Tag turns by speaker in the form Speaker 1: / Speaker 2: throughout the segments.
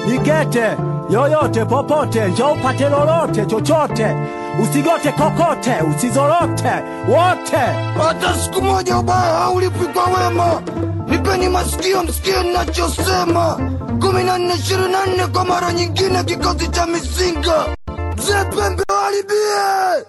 Speaker 1: nigete yoyote popote, njoo upate lolote chochote, usigote kokote, usizorote wote.
Speaker 2: hata siku moja ubaya haulipwi kwa wema. Nipeni masikio msikie ninachosema. kumi na nne ishirini na nne kwa mara nyingine, kikosi cha mizinga mzee pembe walibie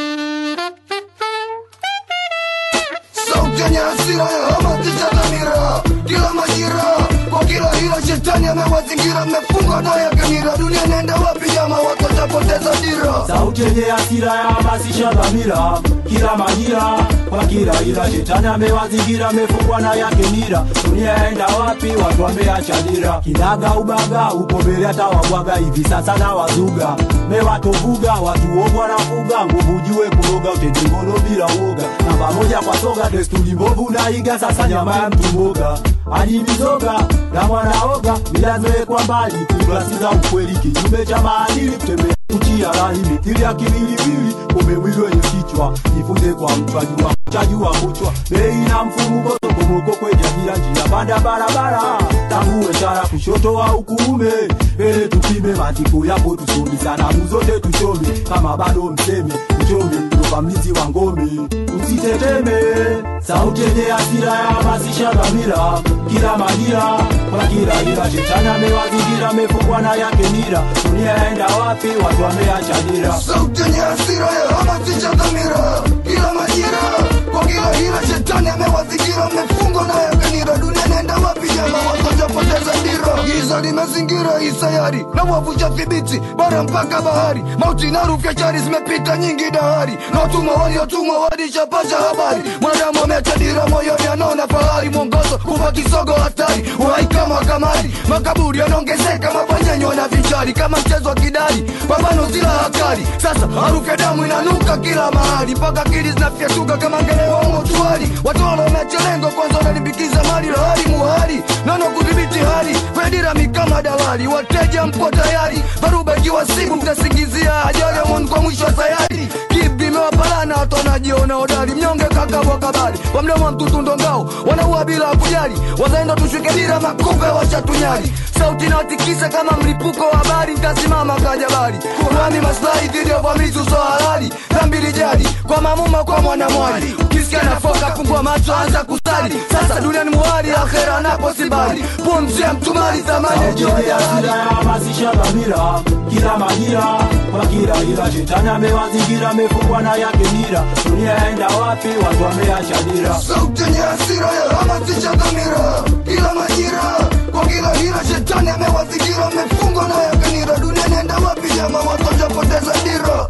Speaker 2: sauti yenye hasira ya hamasisha dhamira kila majira kwa kila hila shetani amewazingira mmefunga na yake nira dunia nenda wapi jama watu watapoteza dira
Speaker 1: Sauti yenye hasira ya hamasisha dhamira kila majira kwa kila ila, shetani amewazingira, amefungwa na yake nira. Dunia yaenda wapi? Watu wameacha dira, kinaga ubaga upo mbele hata wabwaga hivi sasa na wazuga mewatovuga watu ovu wanafuga nguvu jiwe kuroga utetingono bila uoga namba moja kwa soga desturi mbovu naiga sasa nyama ya mtu mboga hadi mizoga na mwanaoga milazowekwa mbali kuklasiza ukweli kinyume cha maadili kutembea kuchia rahi mithili ya kimilivili kumbe mwili wenye kichwa jifunze kwa mchwa jua chajua kuchwa bei na mfumuko sokomoko kwenye kila njia panda barabara tangu ishara kushoto au kuume mbele tupime matiko yapo tusomi sanamu zote tuchome kama bado mseme tuchome toka mlinzi wa ngome usiteteme sauti yenye hasira ya hamasisha dhamira kila majira kwa kila ila shetani amewazingira amefungwa na yake nira dunia yaenda wapi watu wameacha dira
Speaker 2: sauti yenye hasira ya hamasisha dhamira kila majira kwa kila hila shetani amewazingira mmefungwa na yakanira dunia nenda wapi jama watotapoteza dira giza limezingira hii sayari na wavunja thibiti bara mpaka bahari mauti na rufu ya chari zimepita nyingi dahari na watumwa waliotumwa walishapasha habari mwanadamu ameacha dira moyoni anaona fahari mwongozo kuva kisogo hatari uhai kama kamari makaburi yanaongezeka mapanyenyo na vichari kama mchezo wa kidari pambano zila hatari sasa harufu ya damu inanuka kila mahali mpaka akili zinafyatuka kama ngelewa motuari watolo wameachelengo kwanza wanalimbikiza mali lahari muhari nano kudhibiti hali fedirami kama dalali wateja mpo tayari dharuba ikiwa siku mtasingizia ajali ya Mungu kwa mwisho wa sayari kipi imewapalana watu wanajiona hodari mnyonge kakabwa kabali kwa mdomo wa mtutu ndongao wanaua bila kujali wazaenda tushuke dira makupe wachatunyali sauti inawatikisa kama mlipuko wa habari ntasimama kajabari kuhami maslahi dhidi ya uvamizi uso halali dhambi lijali kwa mamuma kwa mwanamwali ukisikia nafoka kumbua macho anza kusali sasa duniani muhali akhera napo sibali pumzi ya mtumali thamani ya jioni
Speaker 1: Sauti
Speaker 2: ya
Speaker 1: ya
Speaker 2: hali
Speaker 1: hasira ya hamasisha dhamira kila majira kwa kila ila shetani amewazingira amefungwa na yake nira dunia yaenda wapi watu wameacha dira
Speaker 2: sauti yenye hasira ya hamasisha dhamira kila majira kwa kila hila shetani amewazingira amefungwa na yakanira dunia nenda wapi jama watu wajapoteza dira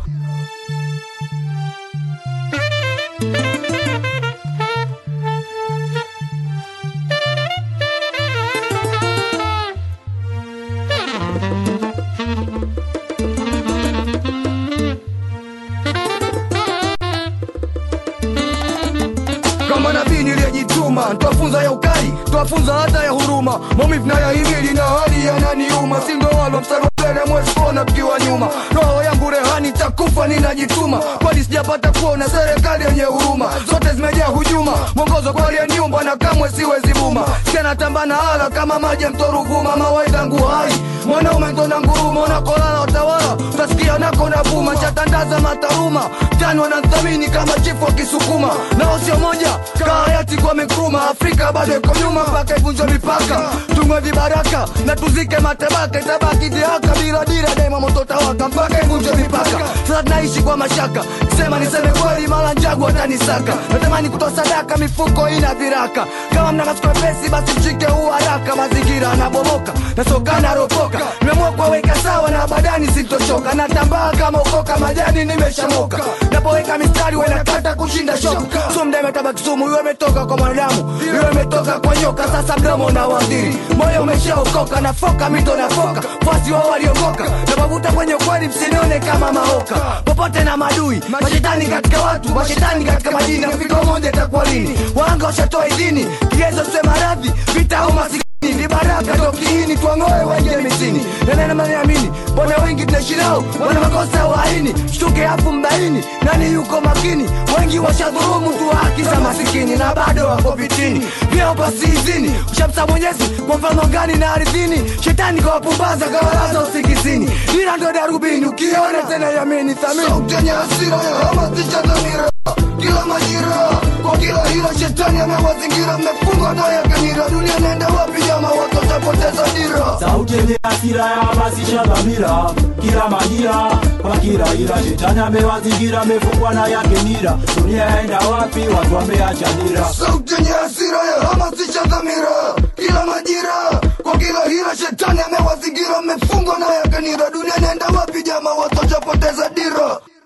Speaker 2: kama nabii niliyejituma twafunza ya ukali twafunza hata ya huruma maumivu na ya himili na hali yananiuma sindo walo mstari wa mbele mwezi kuona tukiwa nyuma roho yangu rehani takufa ninajituma kwani sijapata kuona serikali yenye huruma zote zimejaa hujuma mwongozo kwa aliyeniumba na kamwe siwezi buma sikanatamba na hala kama maji ya mto Ruvuma mawaidha ngu hai mwanaume ntona nguruma unakolala utawala utasikia nako na vuma chatandaza mataruma tani wanathamini kama chifu wa kisukuma nao sio moja kahayati kwa mikruma afrika bado iko nyuma mpaka ivunjwe mipaka tungwe vibaraka na tuzike matabaka itabaki dhihaka bila dira daima moto tawaka mpaka ivunjwe mipaka sasa tunaishi kwa mashaka sema niseme kweli mara njagu watanisaka natamani kutoa sadaka mifuko ina viraka kama mnakachukua pesi basi mshike huu haraka mazingira anabomoka nasokana ropoka nimeamua kuwaweka sawa na badani sintochoka natambaa kama ukoka majani nimeshamoka napoweka mistari wenakata kushinda shoka so mda imetabaki sumu iwe imetoka kwa mwanadamu iwe imetoka kwa nyoka sasa mdomo na wadhiri moyo umeshaokoka nafoka mito nafoka fasi wao waliokoka napavuta kwenye ukweli msinione kama mahoka popote na madui mashetani katika watu mashetani katika majini figo moja itakuwa lini wanga washatoa idhini kigezo sema radhi vita au masikini ni baraka tokiini twang'oe waingie mitini nanena maniamini mbona wengi tunaishi nao wana makosa ya uhaini shtuke hafu mbaini nani yuko makini wengi washadhurumu tu haki za masikini na bado wako vitini vyeo pasizini ushamsa mwenyezi kwa mfano gani na ardhini shetani kawapumbaza kawalaza usingizini ila ndo darubini ukiona tena yamini thamini
Speaker 3: sauti yenye hasira ya hamasisha dhamira kila majira kwa kila hila shetani amewazingira mmefungwa na yake nira dunia naenda wapi jama watu watapoteza dira
Speaker 1: sauti yenye hasira ya hamasisha dhamira kila majira kwa kila ila shetani amewazingira amefungwa na yake nira dunia yaenda wapi watu wameacha dira
Speaker 3: sauti yenye hasira ya hamasisha dhamira kila majira kwa kila hila shetani amewazingira mmefungwa na yake nira dunia naenda wapi jama watu watapoteza dira